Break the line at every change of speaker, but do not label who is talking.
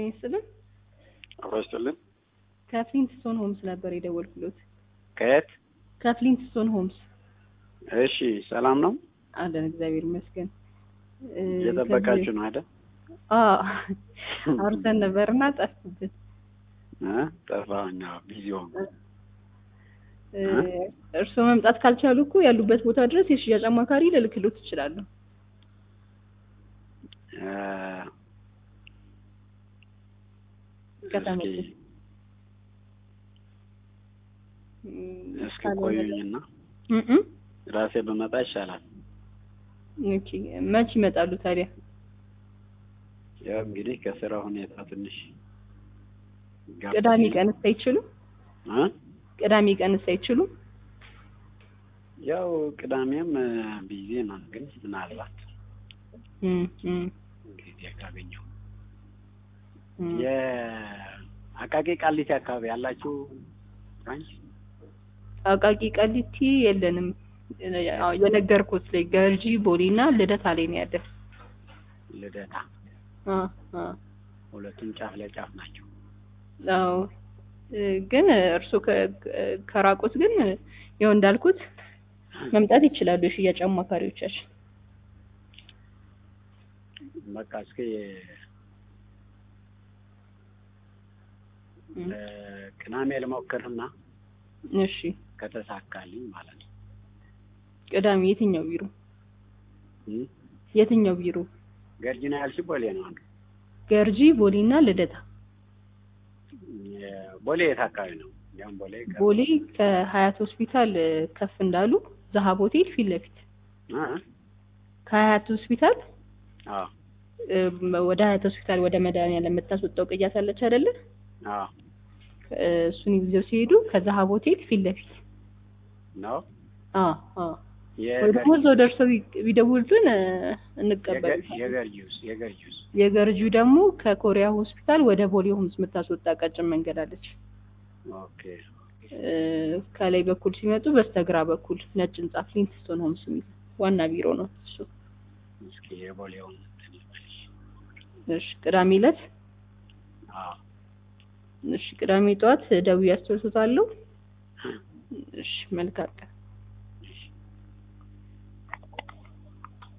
ጤና ይስጥልን።
አብሮ ይስጥልን።
ከፍሊንትስቶን ሆምስ ነበር የደወልኩሎት።
ከየት?
ከፍሊንትስቶን ሆምስ
እሺ፣ ሰላም ነው?
አለን፣ እግዚአብሔር ይመስገን። እ፣
እየጠበቃችሁ ነው አይደል?
አዎ አውርተን ነበርና ጠፍኩብን።
እ ጠፋሁኝ። አዎ፣ ቢዚ ሆንኩ።
እ፣ እርስዎ መምጣት ካልቻሉ እኮ ያሉበት ቦታ ድረስ የሽያጭ አማካሪ ልልክሎት እችላለሁ።
እ፣
ከተመቸ
እስኪ
እም፣
እስኪ
ካልሆነ
ቆዩኝና
እም እም።
ራሴ በመጣ ይሻላል።
ኦኬ፣ መች ይመጣሉ ታዲያ?
ያው እንግዲህ ከስራ ሁኔታ ትንሽ ጋፕ
ቅዳሜ
ሲል-
ቀንስ አይችሉም?
እ?
ቅዳሜ ቀንስ አይችሉም?
ያው ቅዳሜም ቢዚ ነው፣ ግን ምናልባት
እም እም
እንግዲህ ካገኘው
እም።
የአቃቂ ቃሊቲ አካባቢ ያላችሁ ብራንች
አቃቂ ቀሊቲ የለንም። ያው የነገርኩት ላይ ገርጂ ቦሌና ልደታ ላይ ነው ያለ።
ልደታ
አ አ
ሁለቱም ጫፍ ለጫፍ ናቸው።
አዎ እ፣ ግን እርሱ ከራቁት ግን ያው እንዳልኩት መምጣት ይችላሉ የሽያጭ አማካሪዎቻችን።
በቃ እስኪ
እም፣
እ፣ ቅዳሜ ልሞክርና
እሺ
ከተሳካልኝ ማለት ነው።
ቅዳሜ የትኛው ቢሮ
እም?
የትኛው ቢሮ?
ገርጂና ያልሽ ቦሌ ነው አንዱ።
ገርጂ ቦሌና ልደታ።
የ- ቦሌ የት አካባቢ ነው? ያም ቦሌ ከ-
ቦሌ ከሀያት ሆስፒታል እ፣ ከፍ እንዳሉ zaሀብ ሆቴል ፊት ለፊት
እ?
ከሀያት ሆስፒታል
አዎ
እ፣ ወደ ሀያት ሆስፒታል ወደ መድኃኒዓለም የምታስወጣው ቅያስ አለች አይደለ?
አዎ
እ፣ እሱን ይዘው ሲሄዱ ከዛሀብ ሆቴል ፊት ለፊት
ነው
አ አ
የ-
ወይ ደግሞ እዛው ደርሰው ቢ- ቢደውሉልን እ፣
የገ-
እንቀበላለን።
የገርጂውስ የገርጂውስ
የገርጂው ደግሞ ከኮሪያ ሆስፒታል ወደ ቦሌ ሆምስ የምታስወጣ ቀጭን መንገድ አለች።
ኦኬ
እ፣ ከላይ በኩል ሲመጡ በስተግራ በኩል ነጭ ህንጻ ፍሊንትስቶን ሆምስ የሚል ዋና ቢሮ ነው እሱ።
እስኪ የቦሌውን እንትን ይበልሽ።
እሺ ቅዳሜ ዕለት
አዎ
እሺ ቅዳሜ ጠዋት ደውዬ አስታውሶታለሁ። እሺ መልካም ቀን።